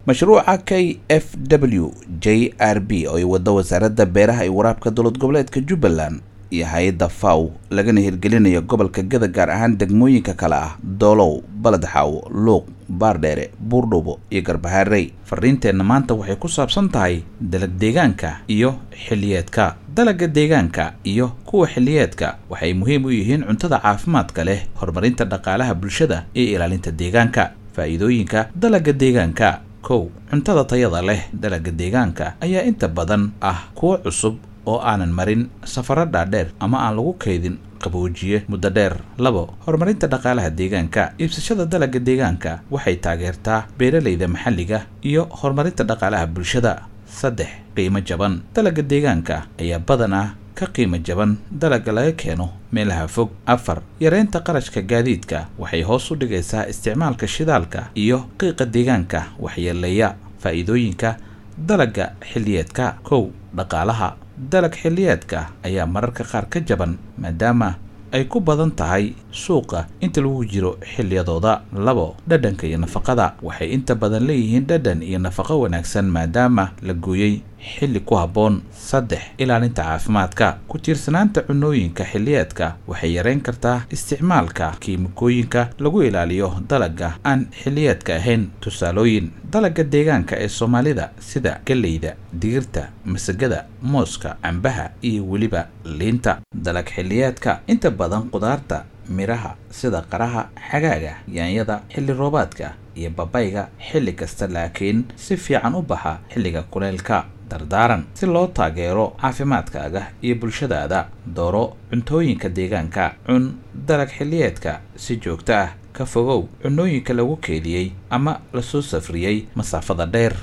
mashruuca k f w j r b oo ay waddo wasaaradda beeraha iyo waraabka dowlad goboleedka jubbaland iyo hay-adda faw lagana hirgelinayo gobolka gada gaar ahaan degmooyinka kale ah doolow baledxaaw luuq baardheere buurdhubo iyo garbaharey fariinteenna maanta waxay ku saabsan tahay dalag deegaanka iyo xilliyeedka dalagga deegaanka iyo kuwa xilliyeedka waxay muhiim u yihiin cuntada caafimaadka leh horumarinta dhaqaalaha bulshada iyo ilaalinta deegaanka faa'iidooyinka dalagga deegaanka kow cuntada tayada leh dalagga deegaanka ayaa inta badan ah kuwo cusub oo aanan marin safaro dhaadheer ama aan lagu kaydin qaboojiye muddo dheer labo horumarinta dhaqaalaha deegaanka iibsashada dalagga deegaanka waxay taageertaa beeralayda maxalliga iyo horumarinta dhaqaalaha bulshada saddex qiimo jaban dalagga deegaanka ayaa badan ah ka qiimo jaban dalagga laga keeno meelaha fog afar yareynta qarashka gaadiidka waxay hoos u dhigaysaa isticmaalka shidaalka iyo qiiqa deegaanka waxyeeleeya faa'iidooyinka dalagga xilliyeedka kow dhaqaalaha dalag xilliyeedka ayaa mararka qaar ka jaban maadaama ay ku badan tahay suuqa inta lagu jiro xilliyadooda labo dhadhanka iyo nafaqada waxay inta badan leeyihiin dhadhan iyo nafaqo wanaagsan maadaama la gooyey xilli ku habboon saddex ilaalinta caafimaadka ku tiirsanaanta cunooyinka xilliyeedka waxay yareyn kartaa isticmaalka kiimikooyinka lagu ilaaliyo dalagga aan xilliyeedka ahayn tusaalooyin dalagga deegaanka ee soomaalida sida galleyda digirta masagada mooska cambaha iyo weliba liinta dalag xilliyeedka inta badan qudaarta midhaha sida qaraha xagaaga yaanyada xilli roobaadka iyo babayga xilli kasta laakiin si fiican u baxa xilliga kuleylka dardaaran si loo taageero caafimaadkaaga iyo bulshadaada dooro cuntooyinka deegaanka cun dalag xilliyeedka si joogto ah ka fogow cunooyinka lagu keediyey ama lasoo safriyey masaafada dheer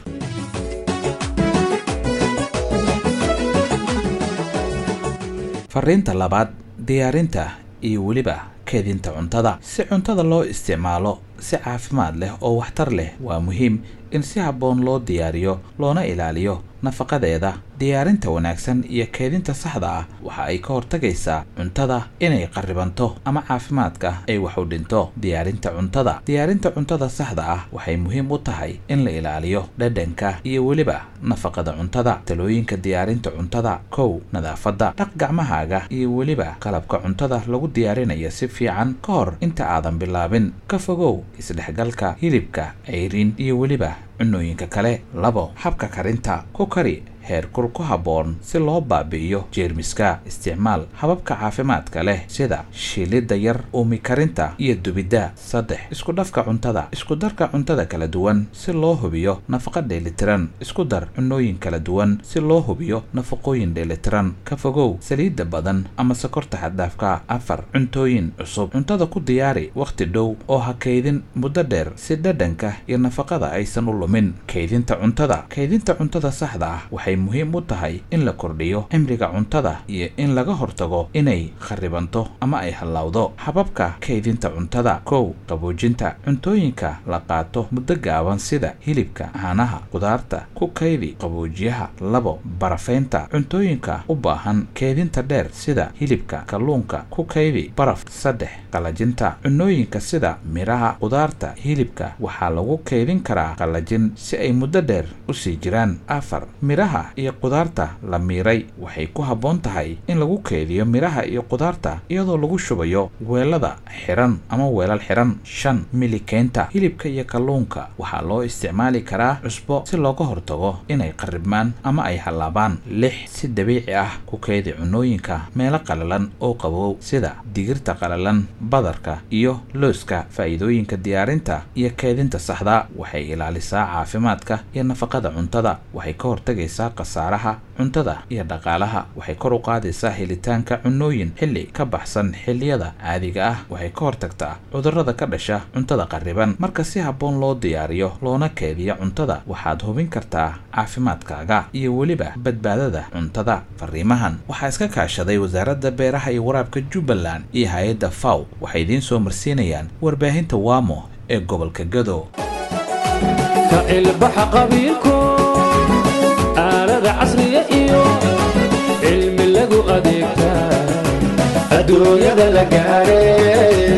fariinta labaad diyaarinta iyo weliba keedinta cuntada si cuntada loo isticmaalo si caafimaad leh oo waxtar leh waa muhiim in si habboon loo diyaariyo loona ilaaliyo nafaqadeeda diyaarinta wanaagsan iyo keedinta saxda ah waxa ay ka hortagaysaa cuntada inay qarribanto ama caafimaadka ay wax u dhinto diyaarinta cuntada diyaarinta cuntada saxda ah waxay muhiim u tahay in la ilaaliyo dhadhanka iyo weliba nafaqada cuntada talooyinka diyaarinta cuntada kow nadaafadda dhaq gacmahaaga iyo weliba qalabka cuntada lagu diyaarinayo si fiican ka hor inta aadan bilaabin ka fogow isdhexgalka hilibka ceyrin iyo weliba cunooyinka kale labo habka karinta ku kari heerkul ku habboon si loo baabi'iyo jeermiska isticmaal hababka caafimaadka leh sida shiilidda yar uumi karinta iyo dubidda saddex isku dhafka cuntada isku darka cuntada kala duwan si loo hubiyo nafaqa dheelitiran isku dar cunooyin kala duwan si loo hubiyo nafaqooyin dheelitiran ka fogow saliidda badan ama sokorta xaddaafka afar cuntooyin cusub cuntada ku diyaari wakhti dhow oo ha kaydin muddo dheer si dhadhanka iyo nafaqada aysan u lumin kaydinta cuntada kaydinta cuntada saxda ah waxay muhiim u tahay in la kordhiyo cimriga cuntada iyo in laga hortago inay kharibanto ama ay hallawdo hababka kaydinta cuntada kow qaboojinta cuntooyinka la qaato muddo gaaban sida hilibka caanaha qudaarta ku kaydi qaboojiyaha labo barafaynta cuntooyinka u baahan keydinta dheer sida hilibka kalluunka ku kaydi baraf saddex qalajinta cunooyinka sida midhaha qudaarta hilibka waxaa lagu kaydin karaa qalajin si ay muddo dheer u sii jiraan afar midhaha iyo qudaarta la miiray waxay ku habboon tahay in lagu keediyo midhaha iyo qudaarta iyadoo lagu shubayo weelada xiran ama weelal xiran shan milikeynta hilibka iyo kalluunka waxaa loo isticmaali karaa cusbo si looga hortago inay qarribmaan ama ay hallaabaan lix si dabiici ah ku keedi cunooyinka meelo qalalan oo qabow sida digirta qalalan badarka iyo looska faa'iidooyinka diyaarinta iyo keedinta saxda waxay ilaalisaa caafimaadka iyo nafaqada cuntada waxay ka hortagaysaa khasaaraha cuntada iyo dhaqaalaha waxay kor u qaadaysaa helitaanka cunooyin xilli ka baxsan xilliyada caadiga ah waxay ka hortagtaa cudurrada ka dhasha cuntada qarriban marka si habboon loo diyaariyo loona keediyo cuntada waxaad hubin kartaa caafimaadkaaga iyo weliba badbaadada cuntada fariimahan waxaa iska kaashaday wasaaradda beeraha iyo waraabka jubbaland iyo hay-adda faw waxay idiin soo marsiinayaan warbaahinta waamo ee gobolka gado ka ilbaxa qabiilku aalada casriya iyo cilmi lagu adeegtaa adduunyada la gaadhay